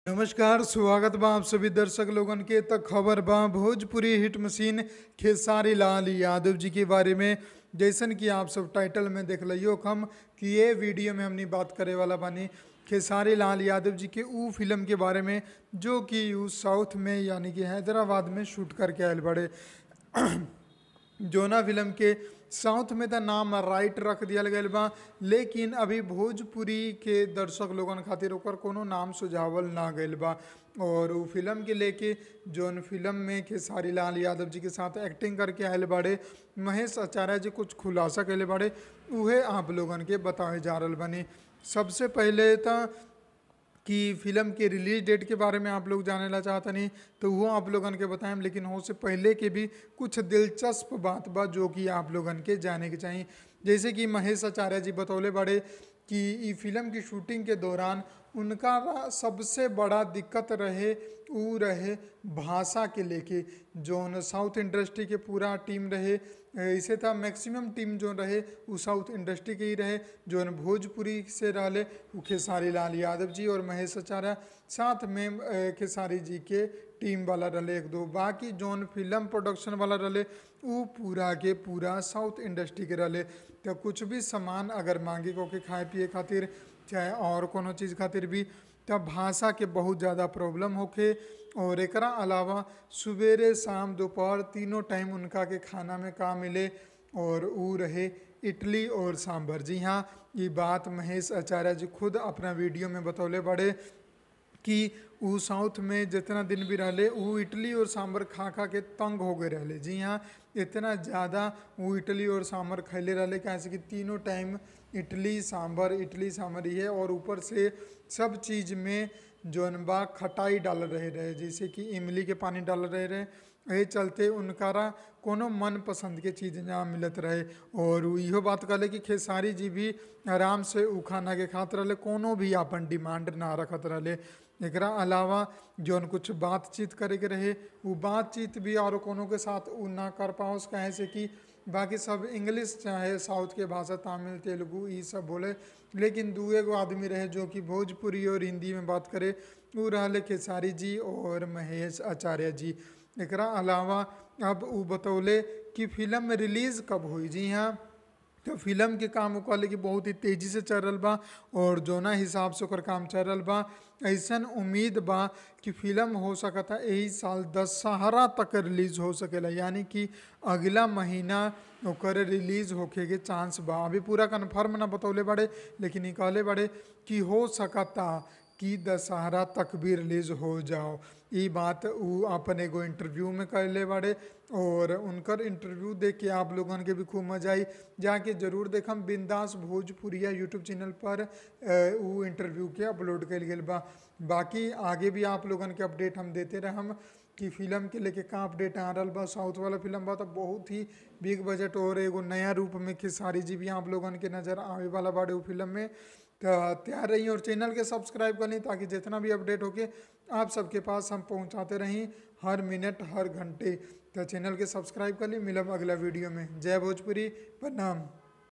नमस्कार स्वागत बा आप सभी दर्शक लोगन के तक खबर बा भोजपुरी हिट मशीन खेसारी लाल यादव जी के बारे में जैसन कि आप सब टाइटल में देख लियो हम कि ये वीडियो में हमनी बात करे वाला बानी खेसारी लाल यादव जी के ऊ फिल्म के बारे में जो कि ऊ साउथ में यानी कि हैदराबाद में शूट करके आयल बड़े जोना फिल्म के साउथ में तो नाम राइट रख दिया गया बा लेकिन अभी भोजपुरी के दर्शक लोगन खातिर ओकर कोनो नाम सुझावल ना गइल बा और उ फिल्म के लेके जोन फिल्म में खेसारी लाल यादव जी के साथ एक्टिंग करके आयल बाड़े महेश आचार्य जी कुछ खुलासा कैले बाड़े उहे आप लोगन के बतावे जा रहल बनी सबसे पहले तो कि फिल्म के रिलीज डेट के बारे में आप लोग जाने ला चाहता नहीं तो वो आप लोगन के बताएं लेकिन हो से पहले के भी कुछ दिलचस्प बात बा जो कि आप लोगन के जाने के चाहिए जैसे कि महेश आचार्य जी बतौले बड़े कि ई फिल्म की शूटिंग के दौरान उनका सबसे बड़ा दिक्कत रहे ऊ रहे भाषा के लेके जोन साउथ इंडस्ट्री के पूरा टीम रहे ऐसे था मैक्सिमम टीम जो रहे वो साउथ इंडस्ट्री के ही रहे जोन भोजपुरी से रहले वो खेसारी लाल यादव जी और महेश आचार्य साथ में अ, खेसारी जी के टीम वाला रहे एक दो बाकी जोन फिल्म प्रोडक्शन वाला रहे वो पूरा के पूरा साउथ इंडस्ट्री के रहे तो कुछ भी सामान अगर मांगे को के खाए पिए खातिर चाहे और कोनो चीज़ खातिर भी तब भाषा के बहुत ज़्यादा प्रॉब्लम होखे और एकरा अलावा सवेरे शाम दोपहर तीनों टाइम उनका के खाना में का मिले और ऊ रहे इडली और सांभर जी हाँ ये बात महेश आचार्य जी खुद अपना वीडियो में बतौले बड़े कि ऊ साउथ में जितना दिन भी रहले ऊ इडली और सांभर खा खा के तंग हो गए रहले जी हाँ इतना ज़्यादा वो इडली और सांभर खैले रहले कैसे कि तीनों टाइम इडली सांभर इडली सांभर ही है और ऊपर से सब चीज़ में जौन बा खटाई डाल रहे रहे जैसे कि इमली के पानी डाल रहे रहे एहि चलते उनकारा कोनो मन पसंद के चीज़ ना मिलत रहे और उ इहो बात कहले कि खेसारी जी भी आराम से उ खाना के खात रहले कोनो भी अपन डिमांड ना रखत रहले एकरा अलावा जौन कुछ बातचीत करे के रहे उ बातचीत भी और कोनो के साथ उ ना कर पाओ कहे से कि बाकी सब इंग्लिश चाहे साउथ के भाषा तमिल तेलुगु ये सब बोले लेकिन दू एगो आदमी रहे जो कि भोजपुरी और हिंदी में बात करे उ रहले खेसारी जी और महेश आचार्य जी एकरा अलावा अब उ बतौले कि फिल्म रिलीज कब हुई जी हाँ तो फिल्म के काम उ कहले कि बहुत ही तेजी से चल रहल बा और जोना हिसाब से ओकर काम चल रहल बा ऐसन उम्मीद बा कि फिल्म हो सकता यही साल दशहरा तक रिलीज हो सकेला यानी कि अगला महीना ओकर रिलीज होखे के चांस बा अभी पूरा कन्फर्म ना बतौले बड़े लेकिन ये कहले बड़े कि हो सकता कि दशहरा तक भी रिलीज हो जाओ ये बात उ अपन एगो इंटरव्यू में कहले बाड़े और उनकर इंटरव्यू देख के आप लोगन के भी खूब मजा आई जाके जरूर देखम बिंदास भोजपुरिया यूट्यूब चैनल पर अ, उ इंटरव्यू के अपलोड कल गेल बा बाकी आगे भी आप लोगन के अपडेट हम देते रहम कि फिल्म के लेके का अपडेट आ रहा बा साउथ वाला फिल्म बा तो बहुत ही बिग बजट और एगो नया रूप में खेसारी जी भी आप लोगन के नज़र आवे वाला बाड़े उ फिल्म में तो तैयार रही और चैनल के सब्सक्राइब कर ली ताकि जितना भी अपडेट होके आप सबके पास हम पहुंचाते रहें हर मिनट हर घंटे तो चैनल के सब्सक्राइब कर ली मिलब अगला वीडियो में जय भोजपुरी प्रणाम